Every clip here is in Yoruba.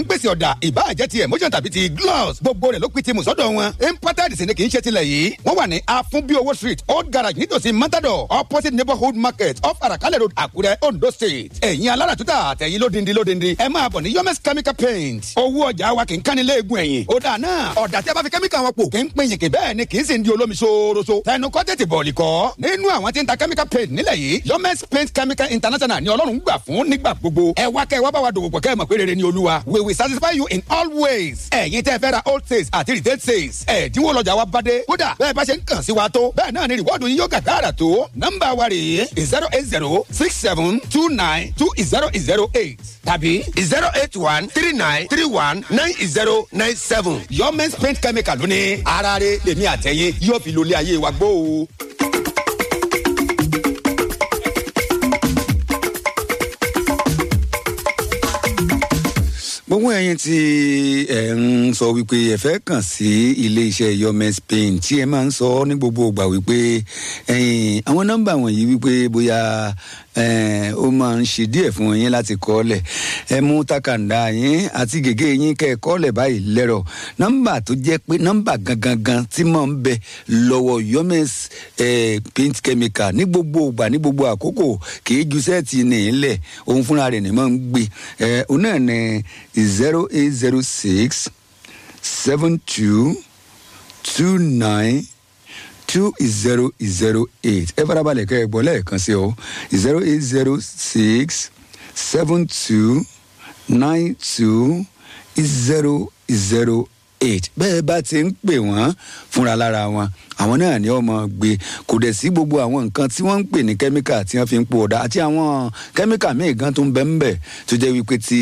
ń pèsè ọ̀dà ìbáàjẹ́ ti emotion tàbí ti gloss gbogbo rẹ̀ ló pin ti mùsọ́dọ̀ wọn imported sì ni kì í ṣe tilẹ̀ yìí wọ́n wà ní afunbiowo street old garage nítòsí matador opposite neighborhood market off arakalẹ̀ road àkúrẹ́ ondo state ẹ̀yin alára tuta àtẹ̀yin lódindi lódindi ẹ máa bọ̀ ní yomes chemical paint owó ọjà wa kì í kánni léegun ẹ̀yìn ó dà náà ọ̀dà tí a bá fi kẹ́míkà wọn pò kì í pín yìnkì bẹ́ẹ̀ ni kì í sì ń di olómi ṣooroṣo tẹnu kọ́ tètè bọ̀ọ̀lì kọ́ nínú àwọn tí ń ta chemical paint nílẹ̀ yìí yomes paint chemical international ni ọlọ́run gbà fún nígbà gbogbo ẹ wá kẹ́ ẹ wá bá wa dòwò pọ̀ kẹ́ ẹ mọ̀ pé rere ni olúwa we will satisfy you in all ways ẹ̀yin tẹ́ fẹ́ ra old sales àti retail sales ẹ̀dínwó lọ́jà wa bá dé kódà bẹ́ẹ̀ bá ṣe ń kàn sí wa tó bẹ́ẹ̀ náà ni rìwọ́ọ̀dù yín yóò gàgàrà tó nọ́mbà wa rèé zero eight zero six seven two nine two zero zero eight tàbí zero eight one three nine three one nine zero nine seven. yomens paint chemical lónìí ara rẹ̀ lèmi àtẹ̀yìn yóò fi lólé ayé wa gbó o. gbogbo ẹyin tí ẹ ń sọ wípé ẹ fẹ́ kàn sí ilé iṣẹ́ yomes paint tí ẹ máa ń sọ ní gbogbo ìgbà wípé ẹyin àwọn nọ́mbà wọ̀nyí wípé bóyá ó máa ń ṣe díẹ̀ fún yín láti kọ́lẹ̀ ẹ mú takàndá yín àti gègé yín kẹ́ ẹ kọ́lẹ̀ báyìí lẹ́rọ̀ nọ́mbà tó jẹ́ pé nọ́mbà gangan gan tí máa ń bẹ lọ́wọ́ yomes paint chemical ní gbogbo ìgbà ní gbogbo àkókò kì í ju sẹ́ẹ̀tì nìyílẹ̀ òun fúnra rẹ̀ ni máa ń gbé ẹ òun náà ní zero eight zero six seven two two nine two zero zero eight ẹ farabalẹ̀ kẹ́ ẹ gbọ́ lẹ́ẹ̀kan sí o zero eight zero six seven two nine two zero zero eight bẹ́ẹ̀ bá ti ń pè wọ́n fúnra lára wọn àwọn náà ni ọmọ gbé kò dẹ̀ sí gbogbo àwọn nǹkan tí wọ́n ń pè ní kẹ́míkà tí wọ́n fi ń po ọ̀dà àti àwọn kẹ́míkà míì gan tó ń bẹ́ ń bẹ̀ tó jẹ́ wípé tí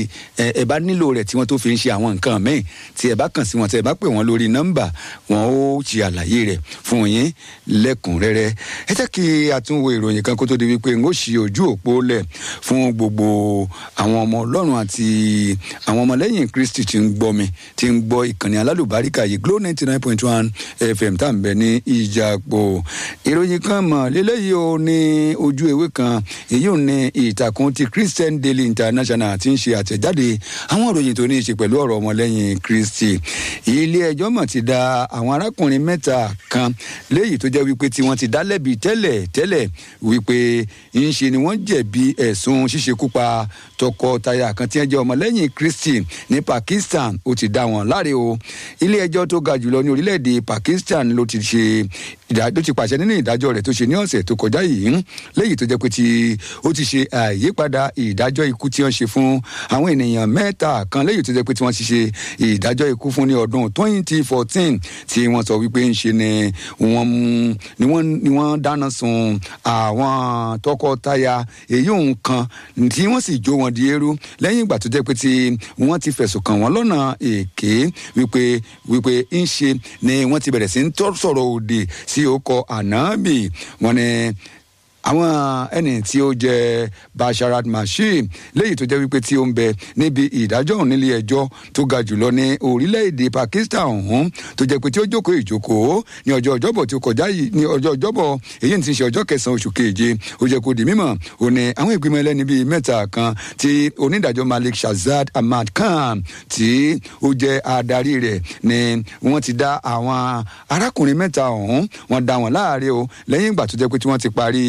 ẹ bá nílò rẹ̀ tí wọ́n tó fi ń ṣe àwọn nǹkan míì tí ẹ bá kàn sí wọn tí ẹ bá pè wọ́n lórí nọ́mbà wọn ó ṣe àlàyé rẹ̀ fún yín lẹ́kùnrẹ́rẹ́ ẹ jẹ́ kí a tún wo ìròyìn kan kó tó di wípé n ó ṣe ojú òpó lẹ̀ fún gbogbo àwọn ọmọ ọlọ́run àti àwọn ọmọlẹ́yìn kristi tí ń gbọ́ mi tí ń gbọ́ ìkànnì alálùbáríkà yìí glo ninety nine point one fm tá à ń bẹ ní ìjàpọ̀ ìròyìn kan mọ̀ lélẹ́yìí o ní ojú ewé kan èyí ò ní ìtàkùn ti christian daily international ti ń ṣe àtẹ̀jáde àwọn ìròyìn tó ní í ṣe pẹ̀lú ọ̀rọ̀ ọmọlẹ́yìn kristi ilé ẹjọ́ mọ̀ ti da àwọn arákùnrin mẹ́ta kan léyìí tó jẹ́ wípé tí wọ́n ti dá lẹ́bi tẹ́lẹ̀ tẹ́lẹ̀ wípé ń ṣe ni wọ́n jẹ̀bi ẹ̀sùn ṣíṣekúpa tọkọtaya kan tí wọ́n jẹ́ ọmọlẹ́yìn kristi ní pakistan ó ti dá wọn láre o ilé ẹjọ́ tó ga jùlọ ní orílẹ̀-èdè pakistan ló ti ṣe ló ti pàṣẹ nínú ìdájọ́ rẹ̀ tó ṣe ní ọ̀sẹ̀ tó kọjá yìí léyìí tó jẹ́ pé tí ó ti ṣe àyípadà ìdájọ́ ikú tí wọ́n ṣe fún àwọn ènìyàn mẹ́ta kan léyìí tó jẹ́ pé tí wọ́n ti ṣe ìdájọ́ ikú fún ní ọdún twenty fourteen tí wọ́n sọ wípé ń ṣe ni wọ́n ni wọ́n ni wọ́n dáná sun àwọn tọkọtaya èyí òun kan tí wọ́n sì jó wọn di eérú lẹ́yìn ìgbà tó jẹ́ pé tí wọ́n ti fẹ̀sùn kàn wọ́n lọ́nà èké wípé wípé ń ṣe ni wọ́n ti bẹ̀rẹ̀ sí ń tọ́ sọ̀rọ̀ òdì sí ọkọ̀ ànábì wọn ni àwọn ẹni tí ó jẹ basharat mashim léyìí tó jẹ wípé tí ó ń bẹ níbi ìdájọ́ òun nílé ẹjọ́ tó ga jùlọ ní orílẹ̀-èdè pakistan ọ̀hún tó jẹ pé tí ó jókòó ìjókòó ní ọjọ́ ọjọ́bọ̀ tí ó kọjá yìí ní ọjọ́ ọjọ́bọ̀ èyí ti ṣe ọjọ́ kẹsàn-án oṣù keje ó jẹ́ kó di mímọ̀ ó ní àwọn ìgbìmọ̀ ẹlẹ́ni bíi mẹ́ta kan tí onídàájọ́ malik shazad ahmad khan tí ó jẹ́ adarí rẹ̀ ni wọ́n ti dá àwọn arákùnrin mẹ́ta ọ̀hún wọ́n dá wọn láàárẹ̀ o lẹ́yìn ìgbà tó jẹ́ pé tí wọ́n ti parí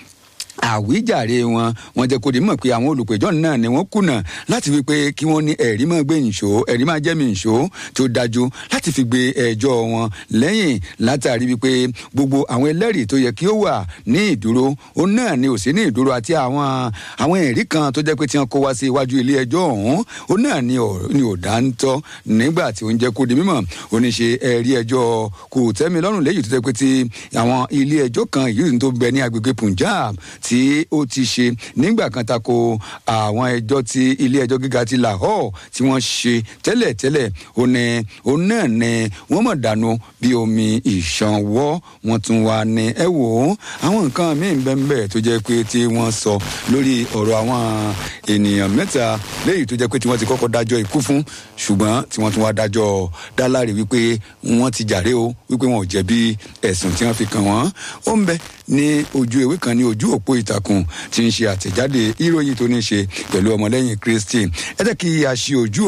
àwíjàre wọn wọn jẹ kó di mọ pé àwọn olùpẹjọ náà ni wọn kùnà láti fi pé kí wọn ní ẹrí máa gbé ìṣó ẹrí máa jẹ mi ìṣó tó dájú láti fi gbé ẹjọ wọn lẹyìn látàrí wípé gbogbo àwọn ẹlẹrìí tó yẹ kí ó wà ní ìdúró ó náà ni ò sí ní ìdúró àti àwọn àwọn ẹrí kan tó jẹ pé tí wọn kó wá sí iwájú ilé ẹjọ ọhún ó náà ni ò dá ń tọ nígbà tí ó ń jẹ kó di mímọ ó ní ṣe ẹrí ẹjọ kò tẹ́mi lọ́rùn lẹ́yìn tó jẹ pé ti àwọn ilé ẹjọ́ kan yìí tó bẹ ní agbègbè punjab tí ó ti ṣe nígbà kan tako àwọn ẹjọ́ tí ilé ẹjọ́ gíga ti lahore tí wọ́n ṣe tẹ́lẹ̀tẹ́lẹ̀ ó ní òun náà ni wọ́n mọ̀ dànù bí omi ìṣanwọ́ wọ́n tún wá ní ẹ wò ó àwọn nǹkan míì bẹ́ẹ̀ tó jẹ́ pé tí wọ́n sọ lórí ọ̀rọ̀ àwọn ènìyàn mẹ́ta léyìí tó jẹ́ pé tí wọ́n ti kọ́kọ́ dájọ́ ikú fún ṣùgbọ́n tí wọ́n tún wá dájọ́ dáláre wípé wọ́n ti jàre o wípé wọn ò jẹ̀bi ẹ̀sùn tí wọ́n fi kàn wọ́n ó ń bẹ ní ojú ewé kan ní ojú òpó ìtàkùn tí ń ṣe àtẹ̀jáde ìròyìn tó ní ṣe pẹ̀lú ọmọlẹ́yìn kristi ẹ jẹ́ kí a ṣe ojú